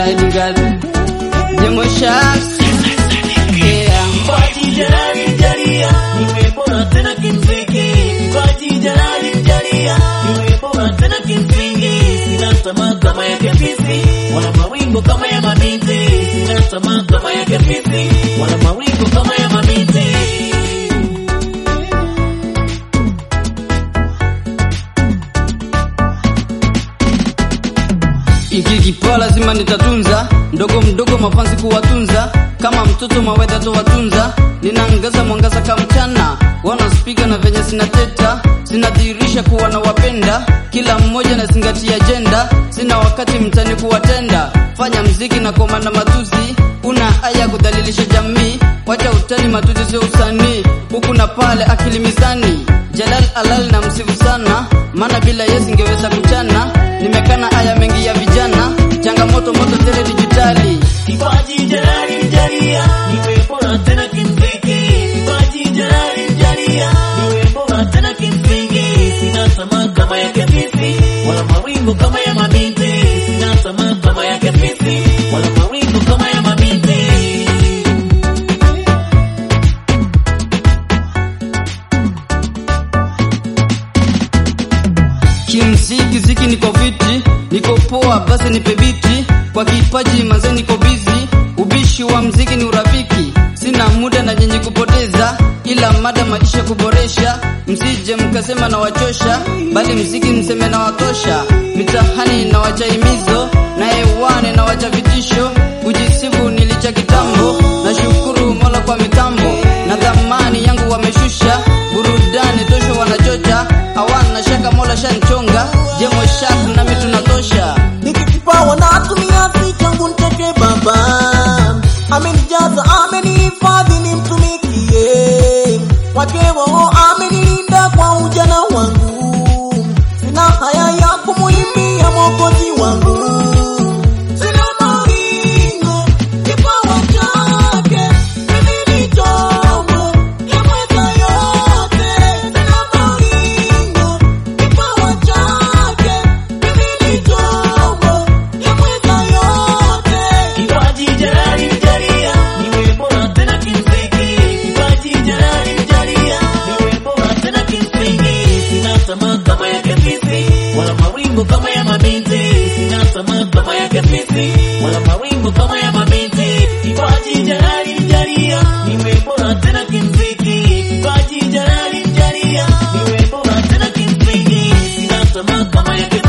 sliding girl. Jemo Sharks. Yeah. Kipaji jalali jalia, niwe bora tena kimziki. Kipaji jalali jalia, niwe bora tena kimsingi. Sina tamaa kama ya kefisi, wala mawingo kama ya mabinti. Sina tamaa kama ya kefisi, wala mawingo kama ya mabinti. Iki kipawa lazima nitatunza, ndogo mdogo mafanzi kuwatunza, kama mtoto mawedha towatunza. Ninaangaza mwangaza kama mchana, wanaspiga na venye sinateta, sinadhihirisha kuwa na wapenda, kila mmoja nazingatia ajenda, sina wakati mtani kuwatenda, fanya mziki na koma na matuzi, una aya kudhalilisha jamii, wacha utani matuzi sio usanii, huku na pale akili mizani, Jalal alal na msifu sana, maana bila yesi ingeweza kuchana, nimekana aya mengi ya vijana, changamoto moto tele dijitali. Kipaji jalali jalia, niwe bora tena kimziki. Kipaji jalali jalia, niwe bora tena kimsingi. Sina tamaa kama ya kefisi, wala mawingu kama ya mabinti. Sina tamaa kama ya kefisi, wala mawingu kama ya mabinti. Kimziki ziki niko viti, niko poa basi nipe biti, kwa kipaji manze niko bizi, ubishi wa mziki ni urafiki, sina muda na nyenye kupoteza, ila mada maisha kuboresha, msije mkasema na wachosha, bali mziki mseme na watosha, mitahani na wacha himizo, na hewani na wacha vitisho, kujisifu nilicha kitambo, nashukuru Mola kwa mitambo, na dhamani yangu wameshusha, burudani tosha wanachocha, hawana shaka Mola shanchonga, jemo shak nami tunatosha. nikikipawa natumia si changu nteke baba amenijaza amenihifadhi nimtumikie kwake roho amenilinda kwa ujana wangu sina haya ya kumuimbia mwokozi wangu sina mawingu kipawa chake mimi ni chombo yamweza yote sina mawingu kipawa chake mimi ni chombo yamweza yote Kipaji jalali jalia, niwe bora tena kimziki. Kipaji jalali jalia, niwe bora tena kimsingi. Sina tamaa kama ya kefisi, wala mawingu kama ya mabinti. Sina tamaa kama ya kefisi, wala mawingu kama ya mabinti. Kipaji jalali jalia, niwe bora tena kimziki. Kipaji jalali jalia, niwe bora tena kimsingi. Sina tamaa kama ya kefisi